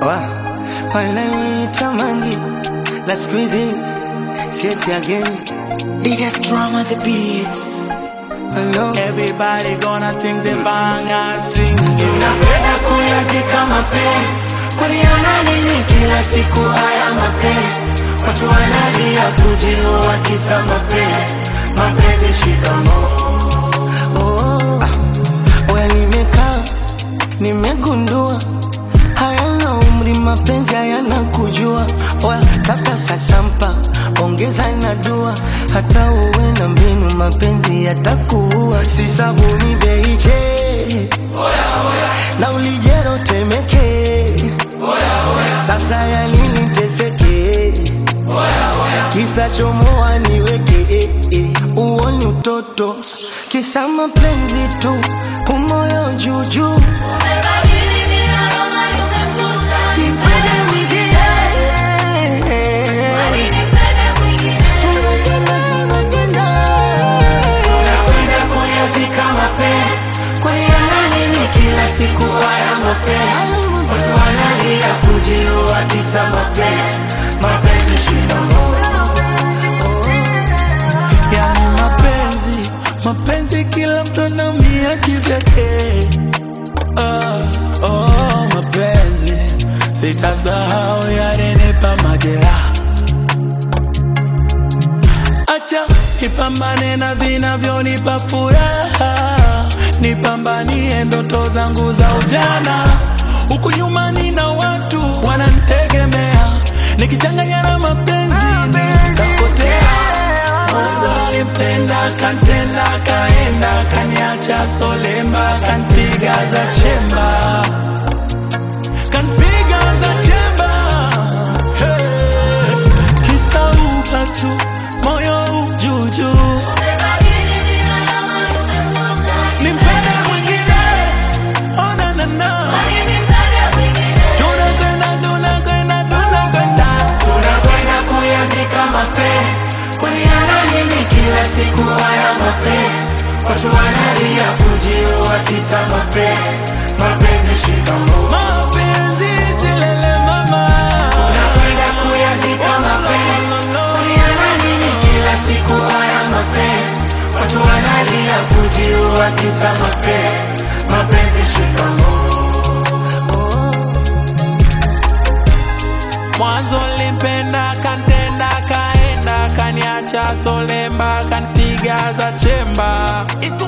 wa wananiita mangi la siku hizi sieti again Biggest drama the beat. hello Everybody gonna sing the banger string. Napenda kuyazika mapenzi, kuliona nini kila siku haya mapenzi? Watu wanalia kujiua kisa mapenzi, mapenzi shikamoo. oh, ah, oya nimekaa nimegundua hayana umri mapenzi hayana kujua oya tafuta sasampa ongeza na dua hata uwe na mbinu mapenzi yatakuua si sabuni beiche na ulijero temeke sasa ya nini teseke kisa chomoa niweke eh, eh, uoni utoto kisa mapenzi tu umoyo juujuu Nipende mwingine. Tunapenda, tunapenda. Napenda kuyazika mapenzi, kuliona nini kila siku haya mapenzi? Watu wanalia kujiua kisa mapenzi, mapenzi shikamoo. Yani mapenzi, mapenzi kila mtu anaumia kivyake. Oh, oh, mapenzi sitasahau yalinipa majeraha. Acha nipambane na vinavyonipa furaha, nipambanie ndoto zangu za ujana. Huku nyuma nina watu wananitegemea, nikichanganya na mapenzi nitapotea. Mwanzo alipenda kantenda, kaenda kaniacha solemba, kanpiga za chemba, kanpiga za chemba. Hey. Kisa upatu moyo ujuju, nimpende mwingine, oh na na na, tunakwenda tunakwenda tunakwenda Tunakwenda kuyazika mapenzi, kuliana nini kila siku haya mapenzi? Watu wanalia kujiua kisa mapenzi, mapenzi shikamoo. mapenzi silele mama Tunakwenda kuyazika mapenzi, kuliana nini kila siku haya mapenzi? Watu wanalia kujiua kisa mapenzi, mapenzi shikamoo. mwanzo limpenda kantenda kaenda kaniacha solemba kanpiga za chemba It's